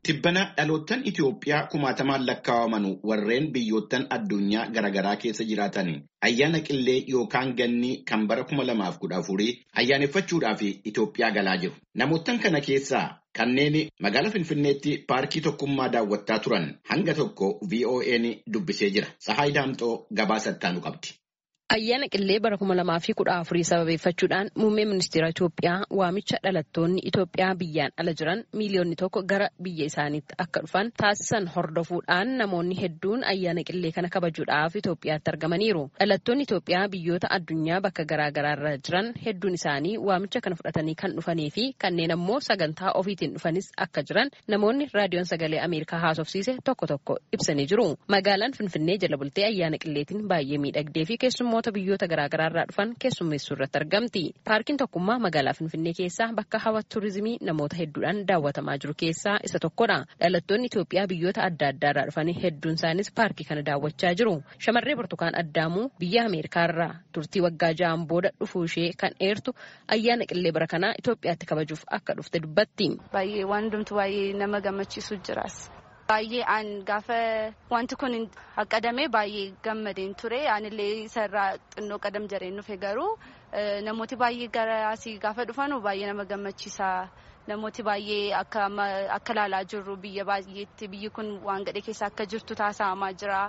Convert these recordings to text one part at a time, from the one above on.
Tibbana dhaloottan Itoophiyaa kumaatamaan lakkaa'aman warreen biyyoottan addunyaa garaagaraa keessa jiraatan ayyaana qillee yookaan ganni kan bara kuma lamaaf kudha afurii ayyaaneffachuudhaaf Itoophiyaa galaa jiru. Namoottan kana keessaa kanneen magaalaa Finfinneetti paarkii tokkummaa daawwattaa turan hanga tokko VOA'n dubbisee jira. Sahaay Daamxoo gabaasa ittaanu qabdi. Ayyaana qillee bara kuma lamaa fi kudha afurii sababeeffachuudhaan muummee ministeera Itoophiyaa waamicha dhalattoonni Itoophiyaa biyyaan ala jiran miiliyoonni tokko gara biyya isaaniitti akka dhufan taasisan hordofuudhaan namoonni hedduun ayyaana qillee kana kabajuudhaaf Itoophiyaatti argamaniiru. Dhalattoonni Itoophiyaa biyyoota addunyaa bakka garaagaraa irra jiran hedduun isaanii waamicha kana fudhatanii kan dhufanii fi kanneen ammoo sagantaa ofiitiin dhufanis akka jiran namoonni raadiyoon sagalee Ameerikaa haasofsiise tokko tokko ibsanii jiru. Magaalaan Finfinnee jala bultee ayyaana qilleetiin baay'ee miidhagdee fi keessummoota biyyoota garaagaraa irraa dhufan keessummeessuu irratti argamti. Paarkiin tokkummaa magaalaa Finfinnee keessaa bakka hawwata turizimii namoota hedduudhaan daawwatamaa jiru keessaa isa tokkodha. Dhalattoonni Itoophiyaa biyyoota adda addaa irraa dhufanii hedduun isaanis paarkii kana daawwachaa jiru. Shamarree Burtukaan Addaamuu biyya Ameerikaa irraa turtii waggaa ja'aan booda dhufuu ishee kan eertu ayyaana qillee bara kanaa Itoophiyaatti kabajuuf akka dhufte dubbatti. Baay'ee waan hundumtu baay'ee nama gammachiisu jiras. Baay'ee an gaafa wanti kun haqqadamee baay'ee gammadeen ture anillee isarraa xinnoo qadam jareen dhufe garuu namooti baay'ee gara asii gaafa dhufanu baay'ee nama gammachiisa. Namooti baay'ee akka ilaalaa jirru biyya baay'eetti biyyi kun waan gadhee keessa akka jirtu taasifamaa jira.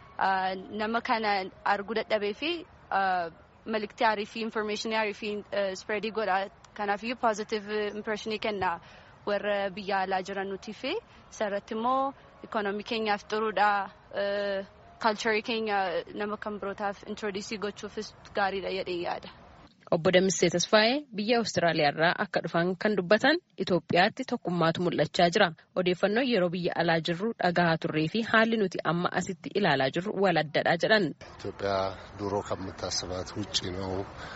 Nama kana arguu dadhabee fi maliktii aarii fi infoormeeshinii aarii fi spreedii godha. Kanaafiyyuu poozitiiv impireeshinii kenna. warra biyya alaa jiran nuti fi isarratti immoo ikoonoomii keenyaaf xuruudha kaalcharii keenya nama kan birootaaf introodiisii gochuufis gaariidha jedhee yaada. Obbo Damissee Tasfaayee biyya Awustiraaliyaa irraa akka dhufan kan dubbatan Itoophiyaatti tokkummaatu mul'achaa jira. Odeeffannoo yeroo biyya alaa jirru dhagahaa turree fi haalli nuti amma asitti ilaalaa jirru wal addadha jedhan. ኢትዮጵያ ድሮ ከምታስባት ውጭ ነው።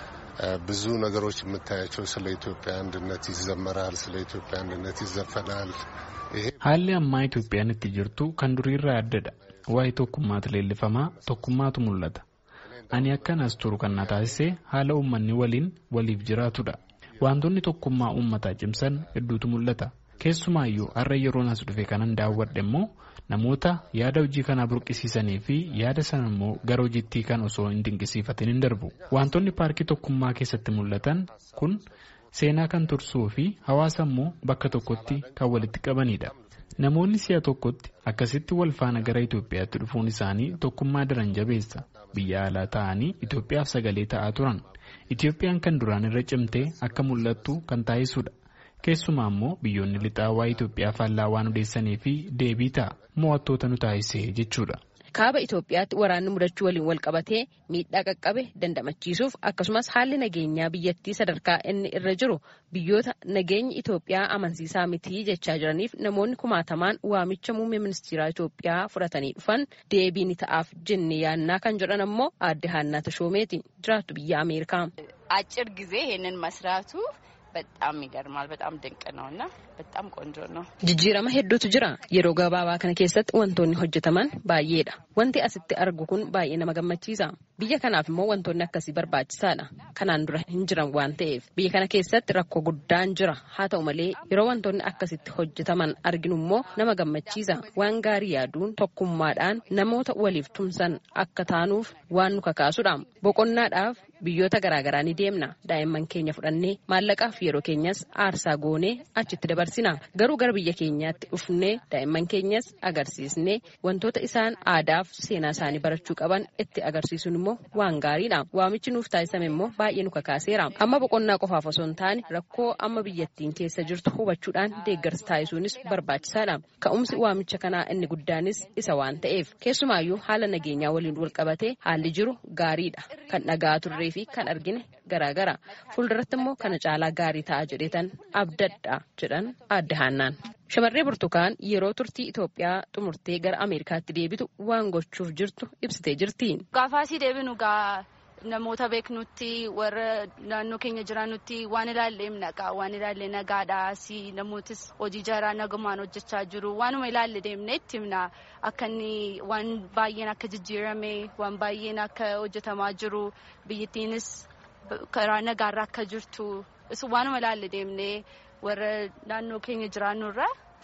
ብዙ ነገሮች የምታያቸው ስለ ኢትዮጵያ አንድነት ይዘመራል፣ ስለ ኢትዮጵያ አንድነት ይዘፈናል። haalli ammaa Itoophiyaan itti jirtu kan duriirraa addadha. Waa'ee tokkummaatu leellifamaa tokkummaatu mul'ata. Ani akkan as turu kan na taasise haala uummanni waliin waliif jiraatudha. Wantoonni tokkummaa uummataa cimsan hedduutu mul'ata. Keessumaayyuu har'a yeroon as dhufe kanan daawwadhe immoo namoota yaada hojii kanaa burqisiisanii fi yaada sana immoo gara hojiitti kan osoo hin dinqisiifatin hin darbu. Wantoonni paarkii tokkummaa keessatti mul'atan kun seenaa kan tursuu fi hawaasa immoo bakka tokkotti kan walitti qabanidha. Namoonni si'a tokkotti akkasitti wal faana gara Itoophiyaatti dhufuun isaanii tokkummaa daran jabeessa. Biyya alaa ta'anii Itoophiyaaf sagalee ta'aa turan. Itoophiyaan kan duraan irra cimtee akka mul'attu kan taasisudha. Keessumaa immoo biyyoonni lixaa waa'ee Itoophiyaa faallaa waan odeessanii fi deebii ta'a mo'attoota nu taasise jechuudha. Kaaba Itoophiyaatti waraanni mudachuu waliin wal qabatee miidhaa qaqqabe dandamachiisuuf akkasumas haalli nageenyaa biyyattii sadarkaa inni irra jiru biyyoota nageenyi Itoophiyaa amansiisaa miti jechaa jiraniif namoonni kumaatamaan waamicha muummee ministeeraa Itoophiyaa fudhatanii dhufan deebii ni ta'aaf jennee yaannaa kan jedhan ammoo aadde Haannaa Tashoomeeti jiraattu biyya Ameerikaa. አጭር ጊዜ ይሄንን መስራቱ በጣም ይገርማል። በጣም ድንቅ ነው እና በጣም ቆንጆ ነው። Jijjiirama hedduutu jira. Yeroo gabaabaa kana keessatti wantoonni hojjetaman baay'eedha. Wanti asitti argu kun baay'ee nama gammachiisa. Biyya kanaaf immoo wantoonni akkasii barbaachisaadha. Kanaan dura hin jiran waan ta'eef biyya kana keessatti rakkoo guddaan jira. Haa ta'u malee yeroo wantoonni akkasitti hojjetaman arginu immoo nama gammachiisa. Waan gaarii yaaduun tokkummaadhaan namoota waliif tumsan akka taanuuf waan nu kakaasudha. Boqonnaadhaaf biyyoota garaagaraa ni deemna. Daa'imman keenya fudhannee maallaqaaf yeroo keenyas aarsaa goonee achitti dabarsina. Garuu gara biyya keenyaatti dhufnee daa'imman keenyas agarsiisnee wantoota isaan aadaaf seenaa isaanii barachuu qaban itti agarsiisuun immoo waan gaariidha. Waamichi nuuf taasisame immoo baay'ee nu kakaaseera. Amma boqonnaa qofaaf osoo hin taane rakkoo amma biyyattiin keessa jirtu hubachuudhaan deeggarsa taasisuunis barbaachisaadha. Ka'umsi waamicha kanaa inni guddaanis isa waan ta'eef keessumaayyuu haala nageenyaa waliin wal qabatee haalli jiru gaariidha. Kan dhagaa turree fi kan argine garaagara. Fuulduratti immoo kana caalaa gaarii ta'a jedheetan abdadha jedhan aadde Haannaan. Shamarree Burtukaan yeroo turtii Itoophiyaa xumurtee gara Ameerikaatti deebitu waan gochuuf jirtu ibsitee jirti. Gaafaasii deebinu gaa namoota beeknutti warra naannoo keenya jiraannutti waan ilaallee naqa waan ilaallee nagaadha si namootis hojii jaraa nagamaan hojjechaa jiru waanuma ilaalle deemne itti himna akka inni waan baay'een akka jijjiirame waan baay'een akka hojjetamaa jiru biyyattiinis karaa nagaarra akka jirtu waanuma ilaalle deemne warra naannoo keenya jiraannurra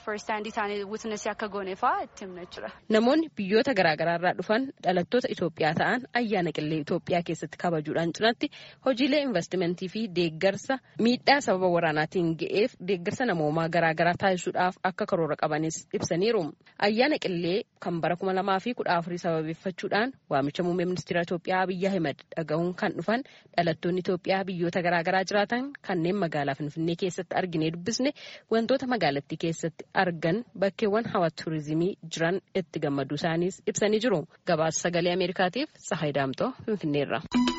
first hand isaanii witness akka goone fa'aa itti himna jira. Namoonni biyyoota garaagaraa irraa dhufan dhalattoota Itoophiyaa ta'an ayyaana qillee Itoophiyaa keessatti kabajuudhaan cinatti hojiilee investimentii fi deeggarsa miidhaa sababa waraanaatiin ga'eef deeggarsa namoomaa garaagaraa taasisuudhaaf akka karoora qabanis ibsaniiru. Ayyaana qillee kan bara kuma lamaa fi kudha afurii sababeeffachuudhaan waamicha muummee ministeera Itoophiyaa Abiyyi Ahimad dhaga'uun kan dhufan dhalattoonni Itoophiyaa biyyoota garaagaraa jiraatan kanneen magaalaa Finfinnee keessatti arginee dubbisne wantoota magaalattii keessatti argan bakkeewwan hawwata tuurizimii jiran itti gammaduu isaaniis ibsanii jiru. Gabaasa sagalee Ameerikaatiif Sahay Daamtoo Finfinneerra.